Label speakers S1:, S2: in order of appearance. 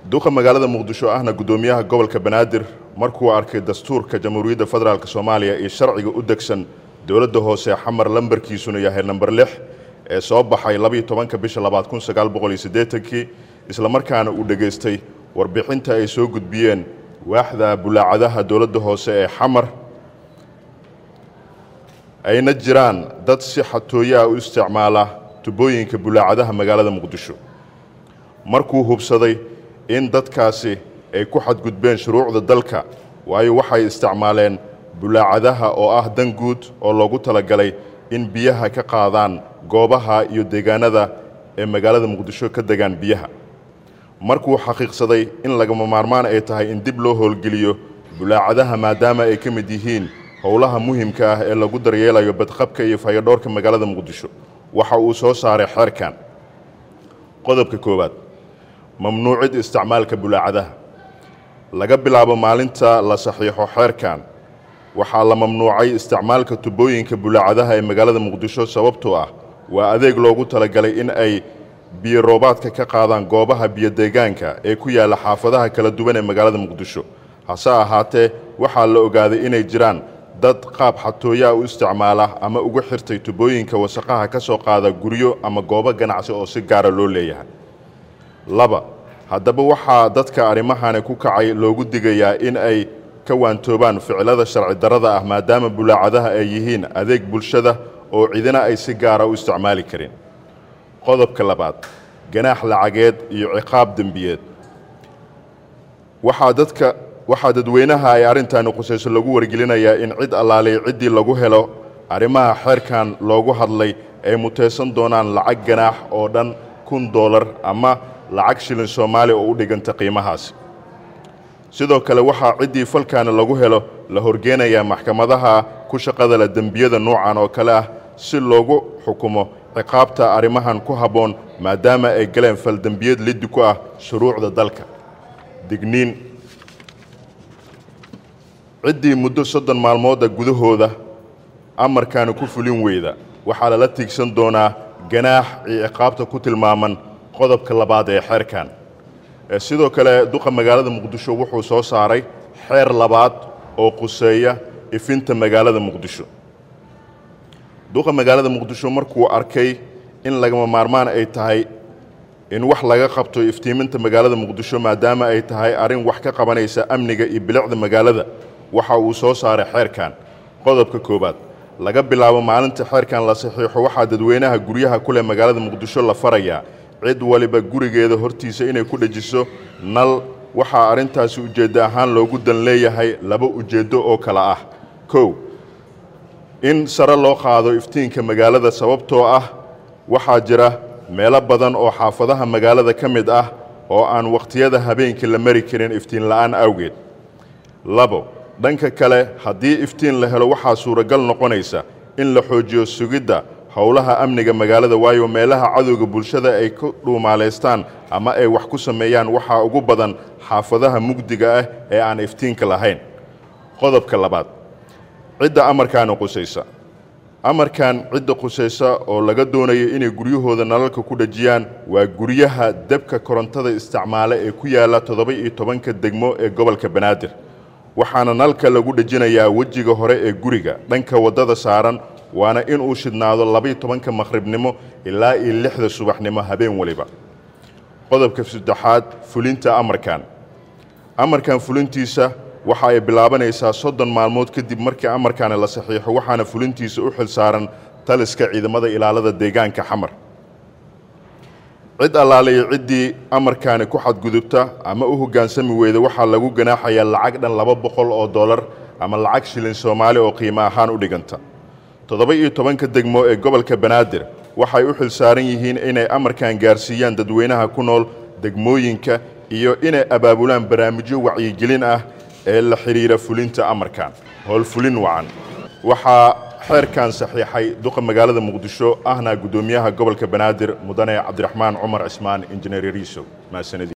S1: duqa magaalada muqdisho ahna guddoomiyaha gobolka banaadir markuu arkay dastuurka jamhuuriyadda federaalk soomaaliya iyo sharciga u degsan dowladda hoose xamar lambarkiisuna yahay namber lix ee soo baxay labiyo tobanka bisha labaad kun sagaal boqol iyo siddeetankii islamarkaana uu dhegaystay warbixinta ay soo gudbiyeen waaxda bulaacadaha dowladda hoose ee xamar ayna jiraan dad si xatooyo ah u isticmaala tubooyinka bulaacadaha magaalada muqdisho markuu hubsaday in dadkaasi ay ku xadgudbeen shuruucda dalka waayo waxay isticmaaleen bulaacadaha oo ah dan guud oo loogu talagalay in biyaha ka qaadaan goobaha iyo deegaanada ee magaalada muqdisho ka degaan biyaha markuu xaqiiqsaday in lagama maarmaan ay tahay in dib loo howlgeliyo bulaacadaha maadaama ay ka mid yihiin howlaha muhimka ah ee lagu daryeelayo badqabka iyo fayadhoorka magaalada muqdisho waxa uu soo saaray xeerkan qodobka koowaad mamnuucid isticmaalka bulaacadaha laga bilaabo maalinta la saxiixo xeerkan waxaa la mamnuucay isticmaalka tubooyinka bulaacadaha ee magaalada muqdisho sababtoo ah waa adeeg loogu talagalay in ay biyo roobaadka ka qaadaan goobaha biyodeegaanka ee ku yaalla xaafadaha kala duwan ee magaalada muqdisho hase ahaatee waxaa la ogaaday inay jiraan dad qaab xatooyaa u isticmaala ama ugu xirtay tubooyinka wasaqaha ka soo qaada guryo ama goobo ganacsi oo si gaara loo leeyahay laba haddaba waxaa dadka arrimahani ku kacay loogu digayaa in ay ka waantoobaan ficilada sharci darrada ah maadaama bulaacadaha ay yihiin adeeg bulshada oo cidina ay si gaara u isticmaali karin qodobka labaad ganaax lacageed iyo ciqaab dembiyeed waxaa dadka waxaa dadweynaha ay arrintaani qusayso lagu wargelinayaa in cid allaalay ciddii lagu helo arrimaha xeerkan loogu hadlay ay mutaysan doonaan lacag ganaax oo dhan kun doolar ama lacag shilin soomaali oo u dhiganta qiimahaasi sidoo kale waxaa ciddii falkaani lagu helo la horgeenayaa maxkamadaha ku shaqada leh dembiyada noocan oo kale ah si loogu xukumo ciqaabta arrimahan ku habboon maadaama ay galeen faldembiyad liddi ku ah shuruucda dalka digniin ciddii muddo soddon maalmooda gudahooda amarkaani ku fulin weyda waxaa lala tiigsan doonaa ganaax iyo ciqaabta ku tilmaaman qodobka labaad ee xeerkan sidoo kale duqa magaalada muqdisho wuxuu soo saaray xeer labaad oo quseeya ifinta magaalada muqdisho duqa magaalada muqdisho markuu arkay in lagama maarmaan ay tahay in wax laga qabto iftiiminta magaalada muqdisho maadaama ay tahay arrin wax ka qabanaysa amniga iyo bilicda magaalada waxa uu soo saaray xeerkan qodobka koowaad laga bilaabo maalinta xeerkan la saxiixo waxaa dadweynaha guryaha ku leh magaalada muqdisho la farayaa cid waliba gurigeeda hortiisa inay ku dhejiso nal waxaa arrintaasi ujeeddo ahaan loogu dan leeyahay laba ujeeddo oo kale ah kow in sare loo qaado iftiinka magaalada sababtoo ah waxaa jira meelo badan oo xaafadaha magaalada ka mid ah oo aan wakhtiyada habeenkii la mari karin iftiin la'aan awgeed labo dhanka kale haddii iftiin la helo waxaa suuragal noqonaysa in la xoojiyo sugidda howlaha amniga magaalada waayo meelaha cadowga bulshada ay ku dhuumaalaystaan ama ay wax ku sameeyaan waxaa ugu badan xaafadaha mugdiga ah ee aan iftiinka lahayn qodobka labaad cidda amarkaani qusaysa amarkan cidda qusaysa oo laga doonayo inay guryahooda nalalka ku dhejiyaan waa guryaha debka korontada isticmaale ee ku yaalla toddoba-iyo tobanka degmo ee gobolka banaadir waxaana nalka lagu dhejinayaa wejiga hore ee guriga dhanka waddada saaran waana inuu shidhnaado labaiyo tobanka maqhribnimo ilaa iyo lixda subaxnimo habeen waliba qodobka saddexaad fulinta amarkan amarkan fulintiisa waxa ay bilaabanaysaa soddon maalmood kadib markii amarkaani la saxiixo waxaana fulintiisa u xil saaran taliska ciidamada ilaalada deegaanka xamar cid allaalayo ciddii amarkaani ku xadgudubta ama u hoggaansami weyda waxaa lagu ganaaxayaa lacag dhan laba boqol oo dollar ama lacag shilin soomaali oo qiimo ahaan u dhiganta toddoba-iyo tobanka degmo ee gobolka banaadir waxay u xil saaran yihiin inay amarkan gaarsiiyaan dadweynaha ku nool degmooyinka iyo inay abaabulaan barnaamijyo wacyigelin ah ee la xidhiira fulinta amarkan howlfulin wacan waxaa xeerkan saxiixay duqa magaalada muqdisho ahna guddoomiyaha gobolka banaadir mudane cabdiraxmaan cumar cismaan injineer yariisow mahadsanidii